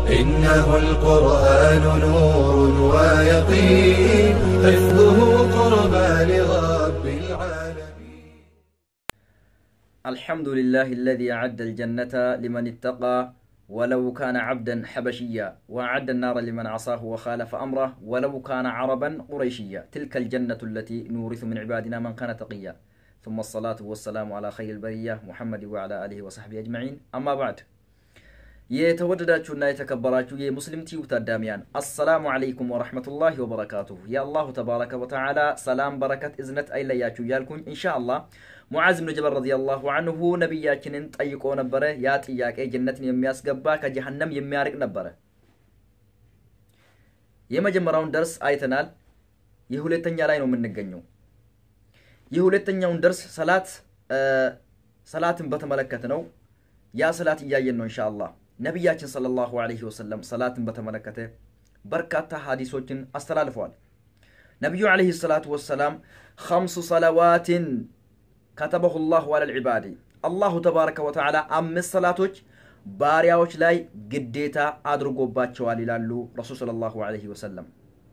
إنه القرآن نور ويقين حفظه قربى لرب العالمين الحمد لله الذي أعد الجنة لمن اتقى ولو كان عبدا حبشيا وأعد النار لمن عصاه وخالف أمره ولو كان عربا قريشيا تلك الجنة التي نورث من عبادنا من كان تقيا ثم الصلاة والسلام على خير البرية محمد وعلى آله وصحبه أجمعين أما بعد የተወደዳችሁና የተከበራችሁ የሙስሊም ቲዩብ ታዳሚያን አሰላሙ አለይኩም ወረሕመቱላሂ ወበረካቱሁ የአላሁ ተባረከ ወተዓላ ሰላም በረከት እዝነት አይለያችሁ እያልኩኝ ኢንሻአላህ ሙዓዝ ብን ጀበል ረዲየላሁ አንሁ ነቢያችንን ጠይቆ ነበረ ያ ጥያቄ ጀነትን የሚያስገባ ከጀሃነም የሚያርቅ ነበረ የመጀመሪያውን ደርስ አይተናል የሁለተኛ ላይ ነው የምንገኘው የሁለተኛውን ደርስ ሰላት ሰላትን በተመለከተ ነው ያ ሰላት እያየን ነው ኢንሻአላህ ነቢያችን ሰለላሁ ዐለይሂ ወሰለም ሰላትን በተመለከተ በርካታ ሀዲሶችን አስተላልፈዋል ነቢዩ ዐለይሂ ሰላቱ ወሰላም ኸምሱ ሰለዋትን ከተበሁ ላሁ አለል ዒባዲ አላሁ ተባረከ ወተዓላ አምስት ሰላቶች ባሪያዎች ላይ ግዴታ አድርጎባቸዋል ይላሉ ረሱል ሰለላሁ ዐለይሂ ወሰለም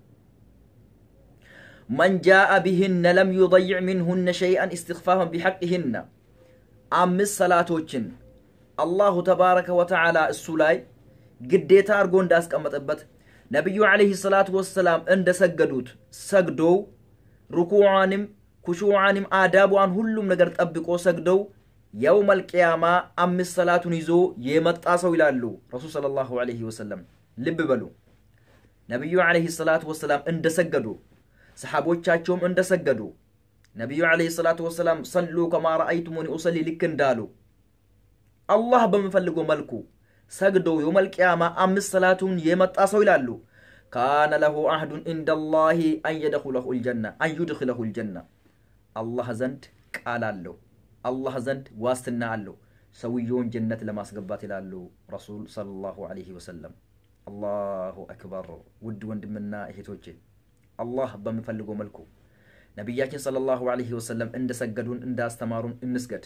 መን ጃአ ቢህነ ለም ዩضይዕ ሚንሁነ ሸይአን እስትክፋፈን ቢሐቅህነ አምስት ሰላቶችን አላሁ ተባረከ ወተዓላ እሱ ላይ ግዴታ አድርጎ እንዳስቀመጠበት ነቢዩ ዓለይሂ ሰላቱ ወሰላም እንደሰገዱት ሰግዶው ሩኩዓንም ኩሹዓንም አዳቧን ሁሉም ነገር ጠብቆ ሰግደው የውመል ቅያማ አምስት ሰላቱን ይዞ የመጣ ሰው ይላሉ ረሱል ሰለላሁ ዐለይሂ ወሰለም ልብ በሉ ነቢዩ ዓለይሂ ሰላቱ ወሰላም እንደሰገዱ ሰሓቦቻቸውም እንደሰገዱ ነቢዩ ዓለይሂ ሰላቱ ወሰላም ሰሉ ከማ ረአይቱሙኒ ኡሰሊ ልክ እንዳሉ አላህ በምፈልገው መልኩ ሰግደው የውመል ቅያማ አምስት ሰላቱን የመጣ ሰው ይላሉ ካነ ለሁ አህዱን ኢንደላሂ አን የደኹለሁ ልጀና አን ዩድኽለሁ ልጀና አላህ ዘንድ ቃል አለው አላህ ዘንድ ዋስትና አለው ሰውየውን ጀነት ለማስገባት ይላሉ ረሱል ሰለላሁ ዐለይሂ ወሰለም አላሁ አክበር ውድ ወንድምና እህቶቼ አላህ በምፈልገው መልኩ ነቢያችን ሰለላሁ ዐለይሂ ወሰለም እንደሰገዱን እንዳስተማሩን እንስገድ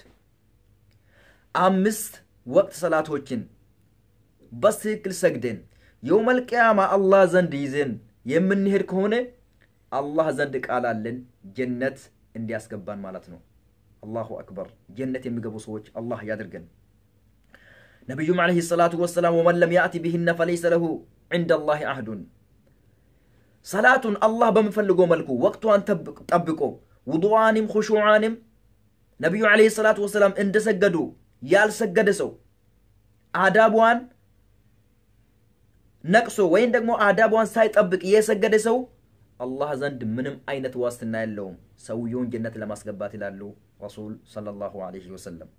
አምስት ወቅት ሰላቶችን በትክክል ሰግደን የውመል ቅያማ አላህ ዘንድ ይዘን የምንሄድ ከሆነ አላህ ዘንድ ቃል አለን ጀነት እንዲያስገባን ማለት ነው አላሁ አክበር ጀነት የሚገቡ ሰዎች አላህ ያድርገን ነቢዩም ዓለይሂ ሰላቱ ወሰላም ወመን ለም ያእቲ ቢህነ ፈለይሰ ለሁ ዕንደ ላህ አህዱን ሰላቱን አላህ በምፈልገው መልኩ ወቅቷን ጠብቆ ውዱዋንም ሁሹዓንም ነቢዩ ዓለይሂ ሰላቱ ወሰላም እንደሰገዱ ያልሰገደ ሰው አዳቧን ነቅሶ ወይም ደግሞ አዳቧን ሳይጠብቅ የሰገደ ሰው አላህ ዘንድ ምንም አይነት ዋስትና የለውም ሰውየውን ጀነት ለማስገባት ይላሉ ረሱል ሰለላሁ ዐለይሂ ወሰለም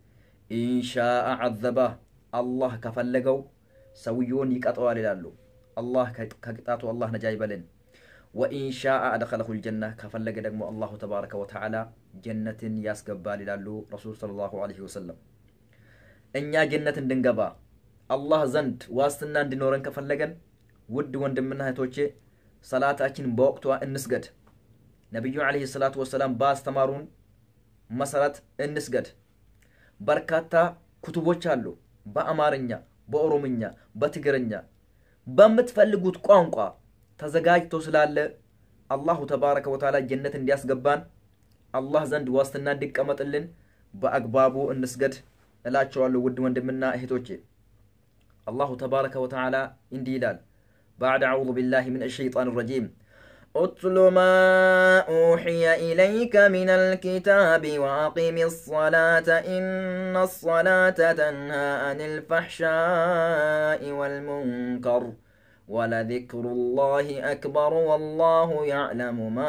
ኢንሻአ ዐዘባህ አላህ ከፈለገው ሰውየውን ይቀጠዋል ይላሉ አላህ ከቅጣቱ አላህ ነጃ ይበልን ወኢንሻአ አደኸለሁ ልጀና ከፈለገ ደግሞ አላሁ ተባረከ ወተዓላ ጀነትን ያስገባል ይላሉ ረሱል ሰለላሁ ዐለይሂ ወሰለም እኛ ጀነት እንድንገባ አላህ ዘንድ ዋስትና እንዲኖረን ከፈለገን ውድ ወንድምና እህቶቼ ሰላታችን በወቅቷ እንስገድ ነቢዩ ዓለይሂ ሰላቱ ወሰላም ባስተማሩን መሰረት እንስገድ በርካታ ኩቱቦች አሉ በአማርኛ በኦሮምኛ በትግርኛ በምትፈልጉት ቋንቋ ተዘጋጅቶ ስላለ አላሁ ተባረከ ወተዓላ ጀነት እንዲያስገባን አላህ ዘንድ ዋስትና እንዲቀመጥልን በአግባቡ እንስገድ እላቸዋለሁ ውድ ወንድምና እህቶቼ አላሁ ተባረከ ወተዓላ እንዲህ ይላል بعد أعوذ بالله من الشيطان الرجيم اتل ما أوحي إليك من الكتاب وأقم الصلاة إن الصلاة تنهى عن الفحشاء والمنكر ولذكر الله أكبر والله يعلم ما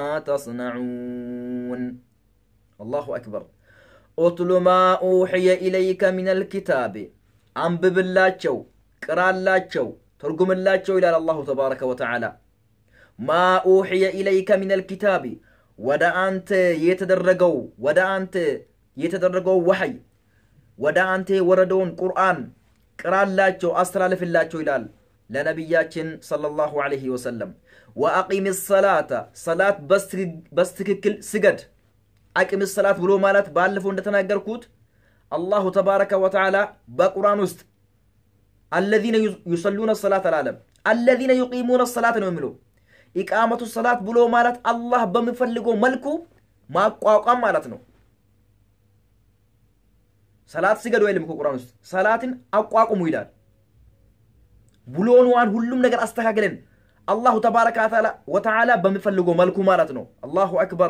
تصنعون الله أكبر اتل ما أوحي إليك من الكتاب أنبب اللاتشو قرا اللاتشو ترجم اللاتشو إلى الله تبارك وتعالى ما أوحي إليك من الكتاب ወደ አንተ የተደረገው ወደ አንተ የተደረገው ወሐይ ወደ አንተ የወረደውን ቁርአን ቅራላቸው አስተላልፍላቸው ይላል ለነቢያችን ሰለላሁ ዐለይሂ ወሰለም ወአቂም ሰላተ ሰላት በስትክክል ስገድ አቂም ሰላት ብሎ ማለት ባለፈው እንደተናገርኩት አላሁ ተባረከ ወተዓላ በቁርአን ውስጥ አለዚነ ዩሰሉነ ሰላት አላለም። አለዚነ ዩቂሙነ ሰላት ነው የሚለው። ኢቃመቱ ሰላት ብሎ ማለት አላህ በሚፈልገው መልኩ ማቋቋም ማለት ነው። ሰላት ስገዱ አይልም እኮ ቁርአን ውስጥ ሰላትን አቋቁሙ ይላል። ብሎንዋን ሁሉም ነገር አስተካክለን አላሁ ተባረከ ወተዓላ በሚፈልገው መልኩ ማለት ነው። አላሁ አክበር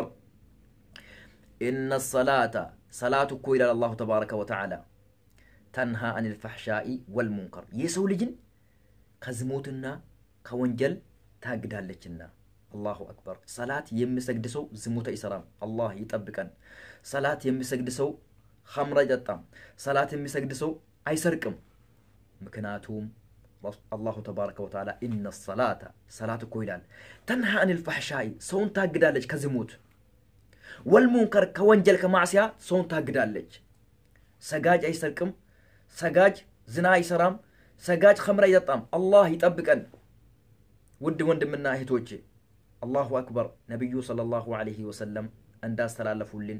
ኢነ ሰላተ ሰላት እኮ ይላል አላሁ ተባረከ ወተዓላ ተንሃ አኒል ፈሕሻኢ ወልሙንከር የሰው ልጅን ከዝሙትና ከወንጀል ታግዳለችና። አላሁ አክበር። ሰላት የሚሰግድ ሰው ዝሙት አይሰራም። አላህ ይጠብቀን። ሰላት የሚሰግድ ሰው ኸምር አይጠጣም። ሰላት የሚሰግድ ሰው አይሰርቅም። ምክንያቱም አላሁ ተባረከ ወተዓላ ኢነ ሰላተ ሰላት እኮ ይላል ተንሃ አኒል ፈሕሻኢ ሰውን ታግዳለች ከዝሙት ወልሙንከር ከወንጀል ከማዕስያ ሰውን ታግዳለች። ሰጋጅ አይሰርቅም። ሰጋጅ ዝና አይሰራም። ሰጋጅ ኸምር አይጠጣም። አላህ ይጠብቀን። ውድ ወንድምና እህቶቼ አላሁ አክበር። ነቢዩ ሰለላሁ ዐለይሂ ወሰለም እንዳስተላለፉልን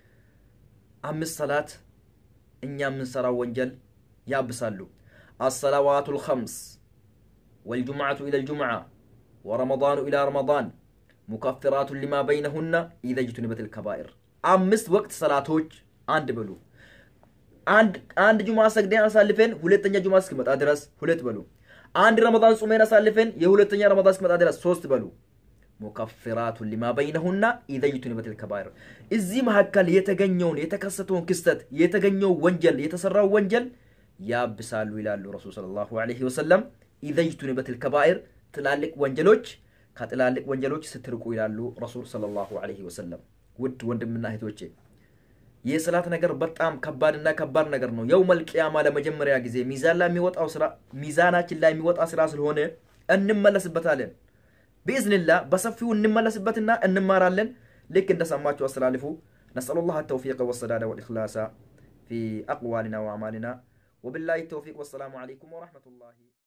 አምስት ሰላት እኛ የምንሰራው ወንጀል ያብሳሉ። አሰላዋቱ ልኸምስ ወልጁምዓቱ ኢላ ልጁምዓ ወረመዳኑ ኢላ ረመዳን ሙከፍራቱ ሊማ በይነሁና ኢዘ ጅቱኒበት ልከባኢር አምስት ወቅት ሰላቶች አንድ በሉ። አንድ ጁማ ሰግደን አሳልፈን ሁለተኛ ጁማ እስክመጣ ድረስ ሁለት በሉ። አንድ ረመዳን ጹመን አሳልፈን የሁለተኛ ረመዳን እስክመጣ ድረስ ሶስት በሉ። ሙከፍራቱ ሊማ በይነሁና ኢዘ ጅቱኒበት ልከባኢር እዚህ መካከል የተገኘውን የተከሰተውን ክስተት የተገኘው ወንጀል የተሰራው ወንጀል ያብሳሉ ይላሉ ረሱል ሰለላሁ ዐለይሂ ወሰለም። ኢዘ ጅቱኒበት ልከባኢር ትላልቅ ወንጀሎች ከትላልቅ ወንጀሎች ስትርቁ ይላሉ ረሱል ሰለላሁ ዐለይሂ ወሰለም። ውድ ወንድምና እህቶቼ የሰላት ነገር በጣም ከባድና ከባድ ነገር ነው። የውመል ቂያማ ለመጀመሪያ ጊዜ ሚዛን ላይ የሚወጣው ስራ ሚዛናችን ላይ የሚወጣ ስራ ስለሆነ እንመለስበታለን። ብኢዝንላህ በሰፊው እንመለስበትና እንማራለን። ልክ እንደሰማችሁ አስተላልፉ። ነስአሉላህ ተውፊቀ ወሰዳደ ወልኢኽላሳ ፊ አቅዋሊና ወአዕማሊና ወቢላሂ ተውፊቅ ወሰላሙ ዐለይኩም ወረሕመቱላሂ